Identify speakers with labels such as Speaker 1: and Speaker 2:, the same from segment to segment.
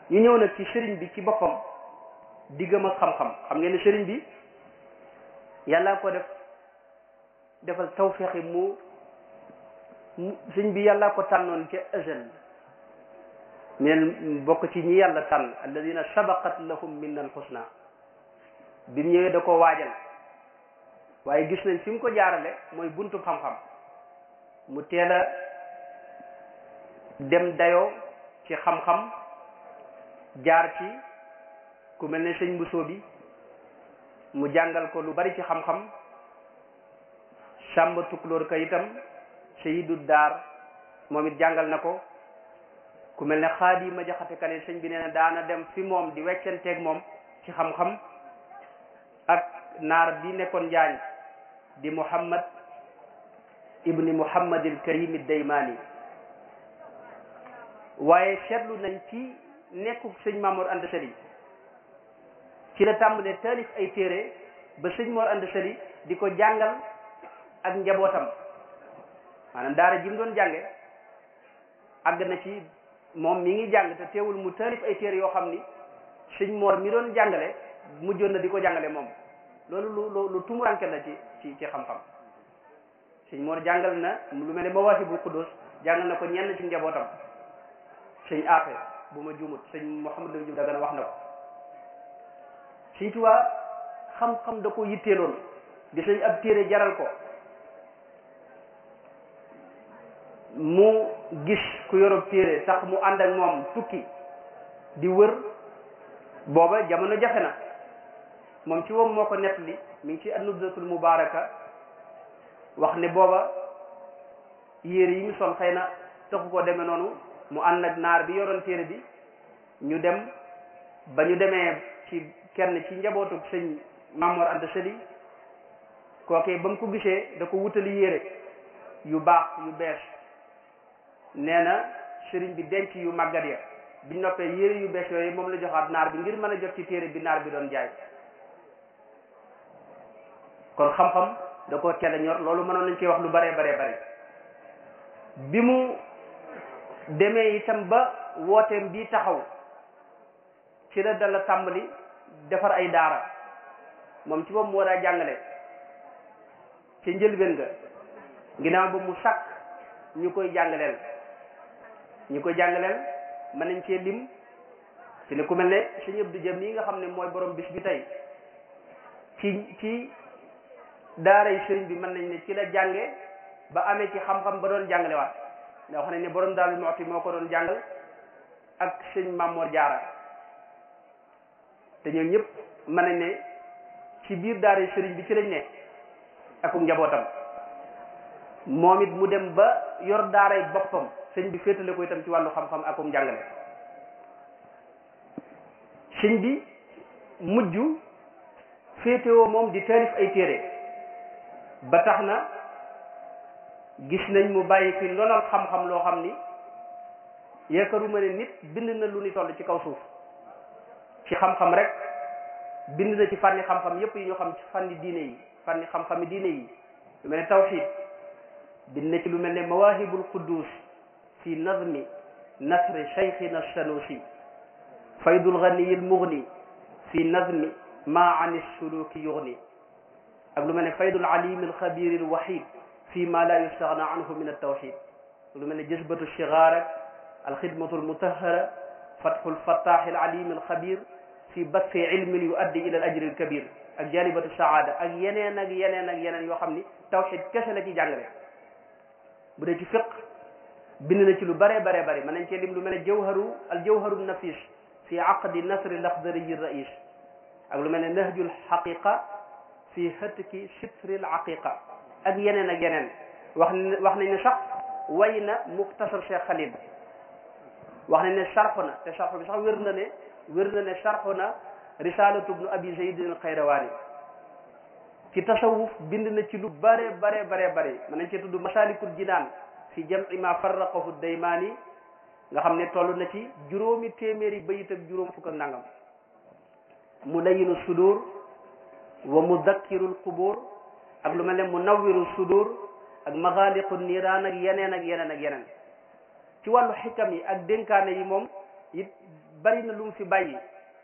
Speaker 1: ñu ñëw nag ci sëriñ bi ci boppam diggam ak xam-xam xam ngeen ne sëriñ bi yàlla ko def defal tawféexi mu mu sëriñ bi yàlla ko tànnoon ca ësal neen bokk ci ñi yàlla tànn alladina sabaqat lahum minna alxusna bi mu ñëwee da ko waajal waaye gis nañ fi mu ko jaarale mooy buntu xam-xam mu teel a dem dayoo ci xam-xam jaar ci ku mel ne sëñ Bousso bi mu jàngal ko lu bari ci xam-xam Sàmba Tukulóor ka itam Seyidu Daar moom it jàngal na ko ku mel ne xaadi ma jaxate kane sëñ bi nee na daana dem fi moom di weccanteeg moom ci xam-xam ak naar bi nekkoon njaañ di Muhammad ibni Muhammadil Karim Daymaani waaye seetlu nañ ci nekku sëñ Mamoor Anta Sali ci la tàmbalee taalif ay téere ba sëñ Mor Anta Sali di ko jàngal ak njabootam maanaam daara ji mu doon jànge àgg na ci moom mi ngi jàng te teewul mu taalif ay téere yoo xam ni sëñ Mor mi doon jàngale mujjoon na di ko jàngale moom loolu lu lu lu tumuranke la ci ci ci xam-xam sëñ Mor jàngal na lu mel ne Mawaahibul Quddus jàngal na ko ñenn ci njabootam sëñ Afe bu ma juumut sëñ Mouhamadou Diouf Dagana wax na ko sëñ Tuubaa xam-xam da ko yitteeloon di sëñ ab téere jaral ko mu gis ku yorob téere sax mu ànd ak moom tukki di wër booba jamono jafe na moom ci moom moo ko nettali mi ngi ci an-Nubzatul Mubaaraka wax ne booba yére yi mu sol xëy na taxu koo demee noonu mu ànd ak naar bi yoroon téere bi ñu dem ba ñu demee ci kenn ci njabootu sëñ Mamoor Anta Sali kookee ba mu ko gisee da ko wutali yére yu baax yu bees nee na sëriñ bi denc yu màggat ya biñ noppee yére yu bees yooyu moom la joxaat naar bi ngir mën a jot ci téere bi naar bi doon jaay kon xam-xam da ko teel a ñor loolu mënoon nañ koy wax lu baree baree bare bi mu demee itam ba wooteem bii taxaw ci la dala tàmbali defar ay daara moom ci moom moo daa jàngale ca njëlbeen nga ginnaaw ba mu sàkk ñu koy jàngaleel ñu koy jàngaleel mën nañ cee lim ci ne ku mel ne sëñ Abdou Jam nii nga xam ne mooy borom bis bi tey ci ci daaray sëriñ bi mën nañ ne ci la jànge ba amee ci xam-xam ba doon jàngale waat nga wax ne ne borom daal mooti moo ko doon jàngal ak sëñ Mamoor Jaara te ñoom ñëpp mën nañ ne ci biir daaray sëriñ bi ci lañ ne akum njabootam moom it mu dem ba yor daaray boppam sëñ bi féetale ko itam ci wàllu xam-xam akum njàngale sëñ bi mujj féetewoo moom di taalif ay téere ba tax na gis nañ mu bàyyi fi ndonal xam-xam loo xam ni yaakaaruma ne nit bind na lu ni toll ci kaw suuf ci xam-xam rek bind na ci fànni xam-xam yépp yi ñu xam ci fànni diine yi fànni xam-xami diine yi lu mel ne tawxid bind na ci lu mel ne mawahibul quddus fi nazmi nasri cheikhina sanusi faydul ganiyil mughni fi nazmi ma an suluki yughni ak lu mel ne faydul alimil xabiril wahid fi ma la yustaghna anhu min altawxid lu mel ne jësbatu shigaar ak alxidmatu almutahara fatxu lfattaxi alalim alxabir fi basfi ilmin yuaddi ila al ajri alkabir ak jalibatu saada ak yeneen ak yeneen ak yeneen yoo xam ni tawxid kese la ci jàngale bu dee ci fiq bind na ci lu bare bare bare mën nañ cee lim lu mel ne jawharu al jawharu nafis fi aqdi nasri laxdariyi rais ak lu mel ne nahjul xaqiqa fi hatki sitril aqiqa ak yeneen ak yeneen wax wax nañ ne sax way na muxtasar Cheikh Khalil wax nañ ne sarx na te sarx bi sax wér na ne wér na ne sarx na risalatu ibnu abi zaydin al xayrawaani ci tasawuf bind na ci lu bare bare bare bare mën nañ cee tudd masalikul jinaan fi jam'i ma farraqahu daymaani nga xam ne toll na ci juróomi téeméeri bayit ak juróom fukk ak nangam mulayinu sudur wa mudakkirul qubur ak lu mel ne munawwiru sudur ak maxaaliqu niiraan ak yeneen ak yeneen ak yeneen ci wàllu xikam yi ak dénkaane yi moom it bari na lu mu fi bàyyi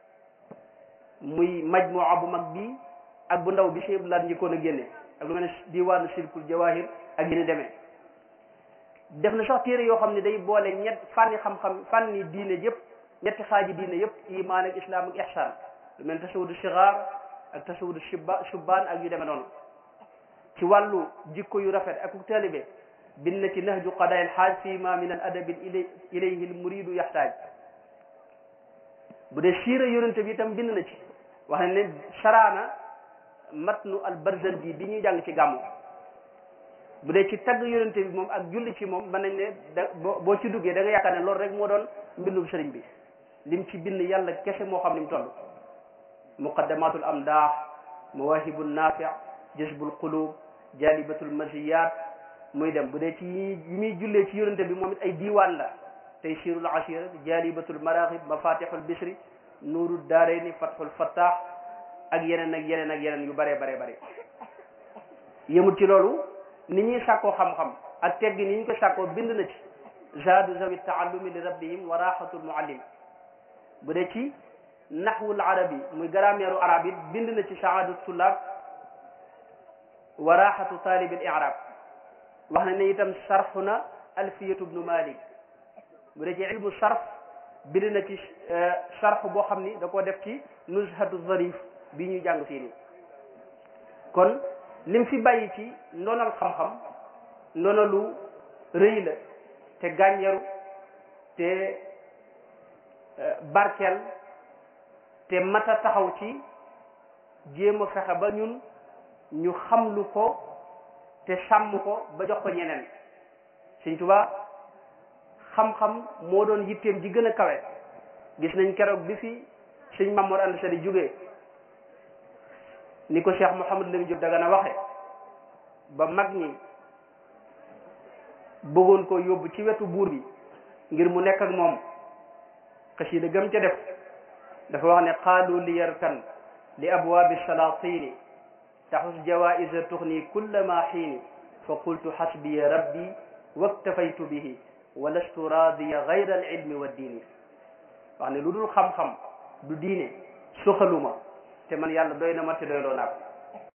Speaker 1: muy majmuwa bu mag bii ak bu ndaw bi Cheikh Abdoulaye njëkkoon a génne ak lu mel ne diwaanu silkul jawahir ak yéen demee def na sax téere yoo xam ne day boole ñett fànni xam-xam fànni diine yëpp ñetti xaaji diine yëpp iman ak islam ak ihsan lu mel ne tasawudu sigaar ak tasawudu shubba shubbaan ak yu demee noonu ci wàllu jikko yu rafet ak taalibe bind na ci nahju qadaa'il haaj fi ma min al adabi ilayhi al muridu yaxtaaj bu dee siira yonente bi itam bind na ci wax ne ne saraana matnu al barzanji bi ñuy jàng ci gàmmu bu dee ci tagg yonente bi moom ak julli ci moom mën nañ ne da boo ci duggee da nga yaakaar ne loolu rek moo doon mbindum sëriñ bi lim ci bind yàlla kese moo xam ni mu toll muqaddamatul amdaax mawaahibu naafi jazbul qulub jalibatul maziyat muy dem bu dee ci yi muy jullee ci yonente bi moom it ay diiwaan la tey siirul ashira jalibatul maraaxib mafatixul bisri nuuru daarayni fathul fattaax ak yeneen ak yeneen ak yeneen yu bare bare bare yëmul ci loolu ni ñuy sàkkoo xam-xam ak teggi ni ñu ko sàkkoo bind na ci zaadu zawi taallumi li rabbihim wa raxatul muallim bu dee ci naxwul arabi muy grammaire arab it bind na ci saadu tullaab wa raxatu taalibil irab wax na ne itam sarxu na alfiyatu bnu malik bu dee ci ilmu sarf bind na ci sarx boo xam ni da koo def ci nuzhatu zarif bi ñuy jàng fii nii kon lim fi bàyyi ci ndonal xam-xam ndono lu rëy la te gànjaru te barkeel te mata taxaw ci jéem a fexe ba ñun ñu xamlu ko te sàmm ko ba jox ko ñeneen Sëñ Tuubaa xam-xam moo doon yitteem ji gën a kawe gis nañ keroog bi fi sëñ Mamoor Anta Sali jógee ni ko Cheikh Mouhamadou Lamine Diop Dagana waxe ba mag ñi bëggoon ko yóbbu ci wetu buur bi ngir mu nekk ak moom xasida gëm ca def dafa wax ne qaalu li yarkan li abwaabi salaatini taxus jawaisa tuxni kulla ma xiini fa qultu xasbiya rabbi waktafaytu bihi wa lastu raadiya gayra al ilmi wa diini wax ne lu dul xam-xam du diine soxaluma te man yàlla doy na ma te doyloo naa ko